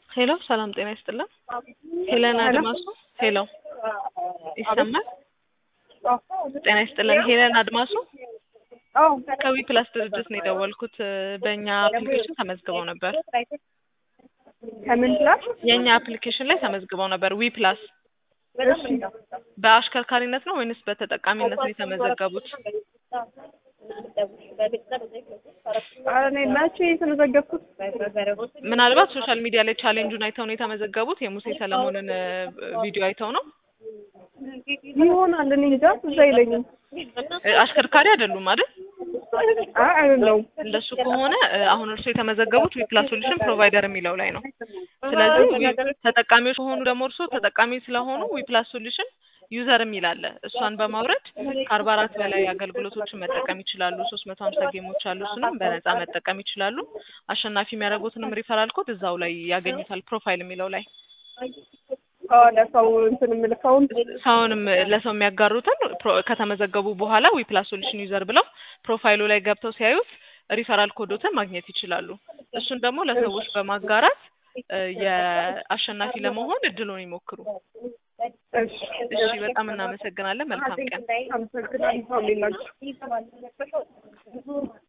ሄሎ ሰላም ጤና ይስጥልን። ሄለን አድማሱ ሄሎ ይሰማል? ጤና ይስጥልን። ሄለን አድማሱ ከዊ ፕላስ ድርጅት ነው የደወልኩት። በእኛ አፕሊኬሽን ተመዝግበው ነበር። ከምን ፕላስ? የእኛ አፕሊኬሽን ላይ ተመዝግበው ነበር። ዊ ፕላስ በአሽከርካሪነት ነው ወይንስ በተጠቃሚነት ነው የተመዘገቡት? ኧረ እኔ መቼ የተመዘገብኩት? ምናልባት ሶሻል ሚዲያ ላይ ቻሌንጁን አይተው ነው የተመዘገቡት። የሙሴ ሰለሞንን ቪዲዮ አይተው ነው። ይሆናል እኔ እንጃ ትዝ አይለኝም። አሽከርካሪ አይደሉም አይደል? አይ አይደለሁም። እንደሱ ከሆነ አሁን እርሱ የተመዘገቡት ዊፕላስ ሶሉሽን ፕሮቫይደር የሚለው ላይ ነው። ስለዚህ ተጠቃሚዎች ከሆኑ ደግሞ እርሱ ተጠቃሚ ስለሆኑ ዊፕላስ ሶሉሽን ዩዘር የሚል አለ። እሷን በማውረድ ከአርባ አራት በላይ አገልግሎቶችን መጠቀም ይችላሉ። ሶስት መቶ ሀምሳ ጌሞች አሉ። እሱንም በነፃ መጠቀም ይችላሉ። አሸናፊ የሚያደርጉትንም ሪፈራል ኮድ እዛው ላይ ያገኙታል። ፕሮፋይል የሚለው ላይ ለሰው እንትን የምልከውን ሰውንም ለሰው የሚያጋሩትን ከተመዘገቡ በኋላ ዊፕላስ ሶሉሽን ዩዘር ብለው ፕሮፋይሉ ላይ ገብተው ሲያዩት ሪፈራል ኮዶትን ማግኘት ይችላሉ። እሱን ደግሞ ለሰዎች በማጋራት የአሸናፊ ለመሆን እድሉን ይሞክሩ። እሺ፣ በጣም እናመሰግናለን። መልካም ቀን። አመሰግናለሁ።